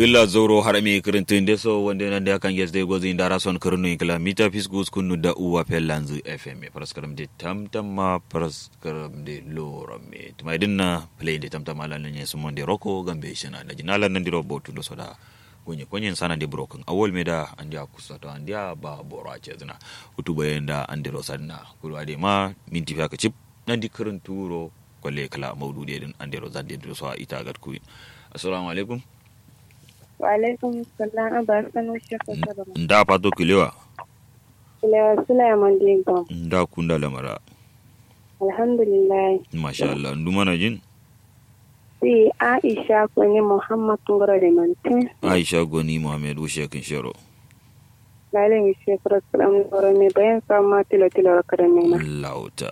gila zoro harami kirintin deso wanda nan da kan yes dai gozi indara son kirnu ikla mita fisgus kunu da uwa pelanzu fm paraskaram de tamtam ma paraskaram de lorame tumai dinna play de tamtam ala nan yesu monde roko gambe shina da jinala nan diro botu do soda gonye konyen sana de broken awol meda andia kusato andia ba boro ace zina utu bayanda andiro sanna kulu ade ma minti fa ka chip nan di kirinturo kwalle kala maudu de din andiro zande do so ita gad ku assalamu alaikum Waalaikum salam abarkan shekha sadama. nda pato kilewa Kilewa Sulaiman Dingo. nda kunda lamara Alhamdulillah. masha Allah ndu mana jin Si Aisha kwani Muhammad Ngoro de Mante. Aisha Goni Muhammad Ushe kin shero Lale mi shekha salam Ngoro me bayan sama tilo tilo rakada nema. lauta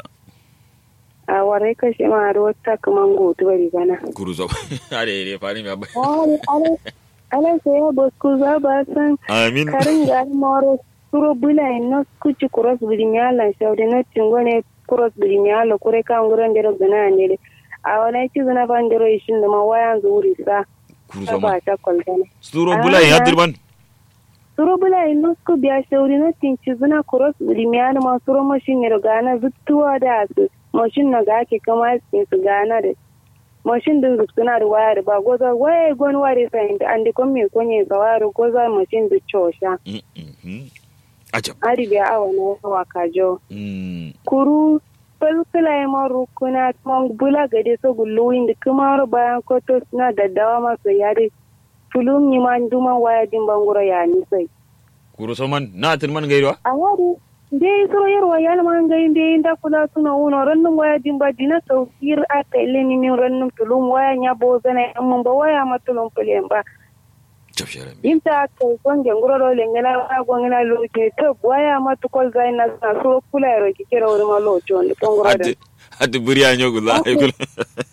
A warai ka shi ma aro ta kaman gotu bari gana. guru zo are re fani me abba Ale ale ale sai ya bosku za ba san amin karin ga moro suro bula no kuci cross bidinyala shawde na tingone cross bidinyala kure kan guran dero gana ne a wani ci zuna ban dero ishin da ma wayan zuri sa guru ta zo ba ta kwaltana sturo bula ya dirban suro bula no ku biya shawde na tinci zuna cross bidinyala ma suro mashin ne gana zuttuwa da su mashin na ga ke kama su gana da mashin din suna da wayar ba goza waye gon ware sai an di kon me konye zawaro goza mashin da chosha Mm, mhm. ajab ari biya awa na yawa kajo Mm, kuru falkula ya maru kuna kuma bula gade so gulluwin da kuma ro bayan koto suna daddawa masu yare fulum yi ma duma waya din bangura ya ni sai guru so man na tin man gairo a wari dai so yarwa ya man gai dai inda kula suna uno rannun waya din ba dina saukir a kaile ni min rannun fulum waya ya bo zana amma ba waya matulun fulen ba chap shere inta kai gonge nguro do lengena wa gongena lo ke to waya matukol zaina na so kula ro ki kira wuri ma lo chon to nguro da ati ati buriya nyogu za ay kula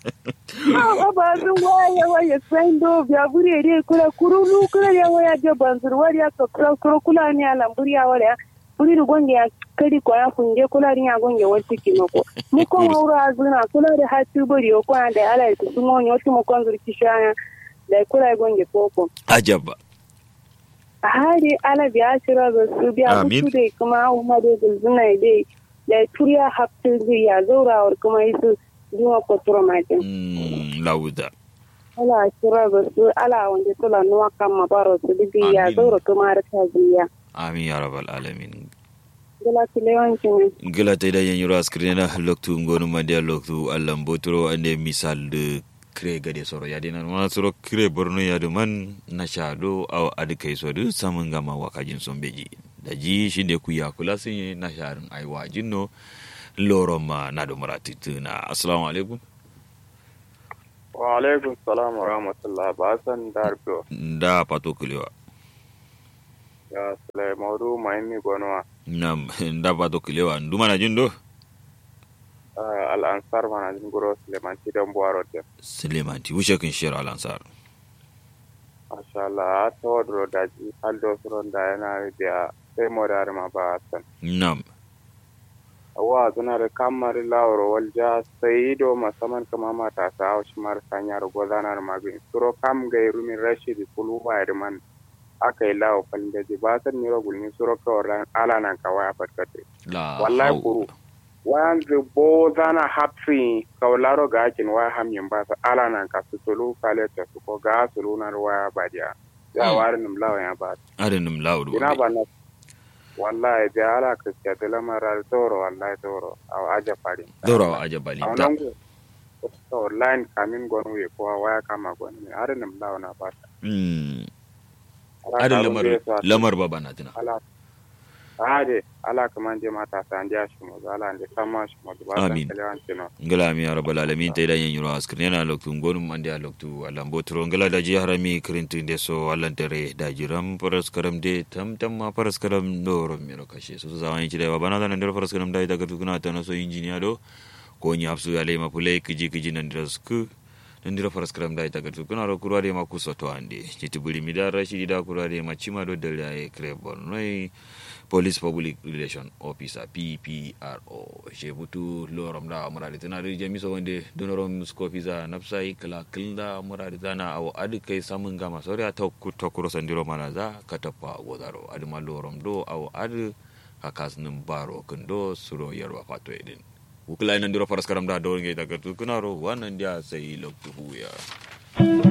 Ah, ba sun waya waya sai do biya buri re kula kuru lu kula ya waya je banzur wari ya to kula kula ni ala buri ya wala buri du gonge ya kadi ko ya funge kula ni ya gonge wati ki mako mu ko wura azuna kula da hatu buri ko da ala su sumo ni wati mo konzur ki shaya da kula gonge koko ajab a hari ala biya shira da su biya Amin. mutu dai kuma umma dai gulzuna dai da turiya haftu ya zaurawar kuma isu juma ko tura matin Mm, lauda ala shira da su ala wanda tula nuwa kan mabaro su dubi ya Amin. zaura kuma har ta biya amin ya rabbal alamin gila tilewancin gila ta da yan yura screen loktu ngonu mandia loktu allam botro ande misal de kre gade soro ya dinan wana soro kre borno ya de man na shado aw adi kai so du samun gama wakajin son beji da ji shi ne ku ya kula sun yi na sharin ai wajin no loro ma na do marati tuna assalamu alaikum wa alaikum salam wa rahmatullah ba san darbiyo da pato kulewa ya sule maudu mahimmi gonowa nam da pato kulewa nduma na jin do al'ansar mana jin guro suleman tidan buwaro te suleiman ti wushe kin shira alansar masha Allah a ta wadro da ji haldo suron da yana da sai mo da ma ba san nam wa zuna da kamar lawro walja sai do masaman kama mata sa haushi mar sanyar gozanar magin suro kam ga rumin rashidi kulu ba man aka yi lawo falin da ji ba san ni rogul ni suro kawai ala nan kawai a fatkate la wallahi hau- kuru wayan bo zana hapsi kawlaro ga akin waya hamyin ba sa ala nan ka su tulu kale ta su ko ga su lunar waya ba dia ya Mm. warin nim lawa ya ba arinum laudu ina ba na wallahi da ala ka ta da lamara doro wallahi doro aw aja fari doro ajabali aw da nan go to line kamin gonu we ko waya kama gonu ne harin nim lawa na ba Mm. Ala adin ka lamar runge su a- lamar baba na tuna ala ade ala kaman je mata sa an ja shi mo ala ande sama shi mo ba san Amin. kalewan tino ngala mi ya rabbal alamin tay da yen yuro askrin yana loktu ngonum ande a loktu alam botro ngala da ji harami krintu de so allan tere da jiram paras karam de tam tam ma paras karam doro mi ro kashe so zawan yi da baba na da ndero paras karam da daga tukuna ta no so injiniya do ko ni hafsu ya lema pulai kiji kiji nan da sku ndiro faras kram da ita gatu kuna ro kurwa de ma kusoto ande chiti buli midar rashidi da kurwa de ma chima do dele ay krebon noi police public relation officer ppro je butu lorom da muradi tana da jami so wande donorom skofiza nafsai kala kilda muradi tana awo adi kai samun gama sori a tokku tokkuro sandiro mana za katapa godaro adi ma lorom do awo adi hakas nim baro kendo suro yarwa fato edin wukula ina ndiro faras karam da do ngai daga tu kunaro wannan dia sai loktu huya